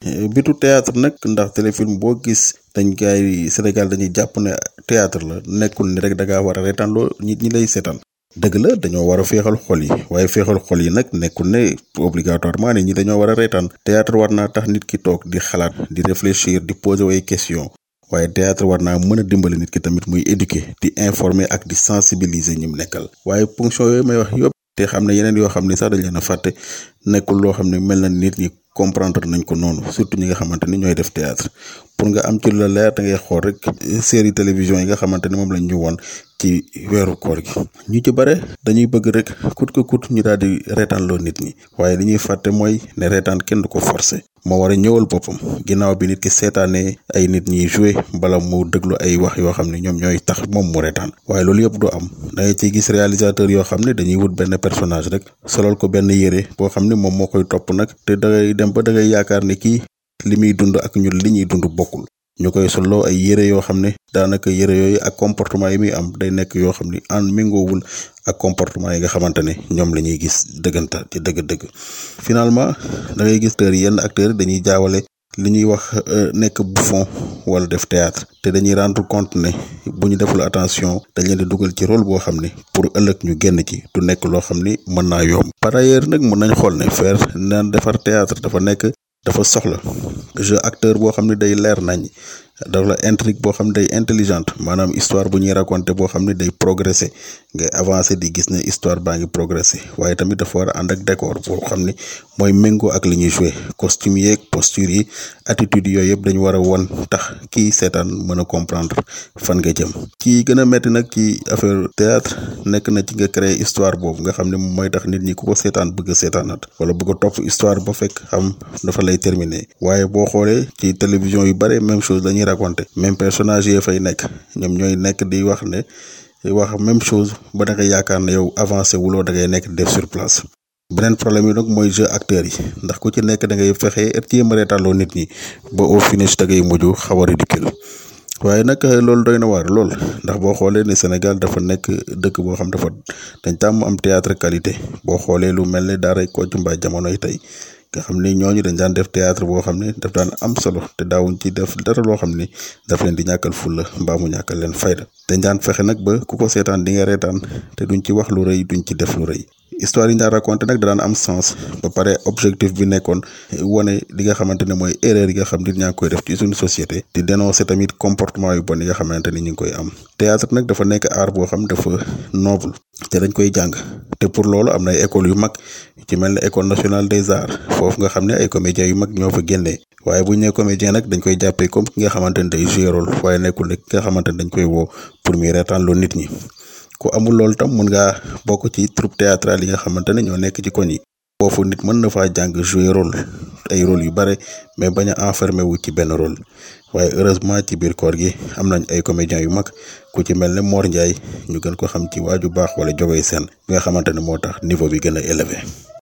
bitu théâtre nag ndax téléfilm boo gis dañ gaay Sénégal dañuy jàpp ne théâtre la nekkul ni rek da ngaa war a reetaan loo nit ñi lay seetaan dëgg la dañoo war a féexal xol yi waaye féexal xol yi nag nekkul ne obligatoirement ne ñi dañoo war a reetaan théâtre war naa tax nit ki toog di xalaat di réfléchir di poser ay question waaye théâtre war naa mën a dimbali nit ki tamit muy éduquer di informer ak di sensibiliser ñi mu nekkal waaye ponction yooyu may wax yëpp te xam ne yeneen yoo xam ne sax dañ leen a fàtte nekkul loo xam ne mel na nit ñi comprendre nañ ko noonu surtout ñi nga xamante ni ñooy def théâtre pour nga am ci lu la leer da ngay xool rek série télévision yi nga xamante ni moom lañ ñu woon ci weeru koor gi ñu ci bare dañuy bëgg rek kut ko kut ñu daal di reetaan loo nit ñi waaye li ñuy fàtte mooy ne reetaan kenn du ko forcer moo war a ñëwal boppam ginnaaw bi nit ki seetaanee ay nit ñiy joué bala mu déglu ay wax yoo xam ne ñoom ñooy tax moom mu reetaan waaye loolu yëpp du am da ngay ciy gis réalisateur yoo xam ne dañuy wut benn personnage rek solal ko benn yére boo xam ne moom moo koy topp nag te dangay dem ba da ngay yaakaar ne kii li muy dund ak ñun li ñuy dund bokkul ñu koy solloo ay yére yoo xam ne daanaka yére yooyu ak comportement yi muy am day nekk yoo xam ni an méngoowul ak comportement yi nga xamante ne ñoom la ñuy gis dëgganta ci dëgg-dëgg finalement da ngay gis tër yenn acteurs dañuy jaawale li ñuy wax nekk bouffon wala def théâtre te dañuy rendre compte ne bu ñu deful attention dañ leen di dugal ci rôle boo xam ne pour ëllëg ñu génn ci du nekk loo xam ni mën naa yomb par ailleurs nag mën nañ xool ne faire naan defar théâtre dafa nekk dafa soxla jeu acteur boo xam ne day leer nañ dafa la intrigue boo xam ne day intelligente maanaam histoire bu ñuy raconter boo xam ne day progresser ngay avancer di gis ne histoire baa ngi progresser waaye tamit dafa war a ànd ak décor boo xam ni mooy méngoo ak li ñuy jouer costume yeeg posture yi attitude yooyu yëpp dañu war a won tax kii seetaan mën a comprendre fan nga jëm. ci gën a metti nag ci affaire théâtre nekk na ci nga créer histoire boobu nga xam ne moom mooy tax nit ñi ku ko seetaan bëgg a seetaanat wala bëgg a topp histoire ba fekk xam dafa lay terminer waaye boo xoolee ci télévision yu bare même chose dañuy raconter même personnage yi fay nekk ñoom ñooy nekk di wax ne wax même chose ba da nga yaakaar ne yow avancé wuloo da ngay nekk def sur place beneen problème yi nag mooy jeu acteurs yi ndax ku ci nekk da ngay fexe jéem a reetaaloo nit ñi ba au finish da ngay mujj xaw a ridicule waaye nag loolu doy na waar lool ndax boo xoolee ne Sénégal dafa nekk dëkk boo xam dafa dañ tàmm am théâtre qualité boo xoolee lu mel ne daaray Kocc Mbaye jamonoy tey nga xam ni ñooñu dañ daan def théâtre boo xam ne daf daan am solo te daawuñ ci def dara loo xam ni daf leen di ñàkkal fulla mbaa mu ñàkkal leen fayda dañ daan fexe nag ba ku ko seetaan di nga reetaan te duñ ci wax lu rëy duñ ci def lu rëy histoire yi ñu daan raconté nag daan am sens ba pare objectif bi nekkoon wane li nga xamante ne mooy erreur yi nga xam nit ñaa ngi koy def ci suñu société di dénoncer tamit comportement yu bon yi nga xamante ni ñu ngi koy am théâtre nag dafa nekk art boo xam dafa noble te dañ koy jàng te pour loolu am na ay écoles yu mag ci mel ne école nationale des arts foofu nga xam ne ay comédiens yu mag ñoo fa génnee waaye bu ñu nee comédien nag dañ koy jàppee comme ki nga xamante ne day jouer rôle waaye nekkul ne ki nga xamante ne dañ koy woo pour muy reetaan loo nit ñi ku amul loolu tam mun ngaa bokk ci troupe théâtrale yi nga xamante ne ñoo nekk ci koñ yi foofu nit mën na faa jàng jouer rôle ay rôle yu bare mais bañ a enfermé wu ci benn rôle waaye heureusement ci biir koor gi am nañ ay comédiens yu mag ku ci mel ne Mor Ndiaye ñu gën ko xam ci waaju baax wala jogay seen bi nga xamante ne moo tax niveau bi gën a élevé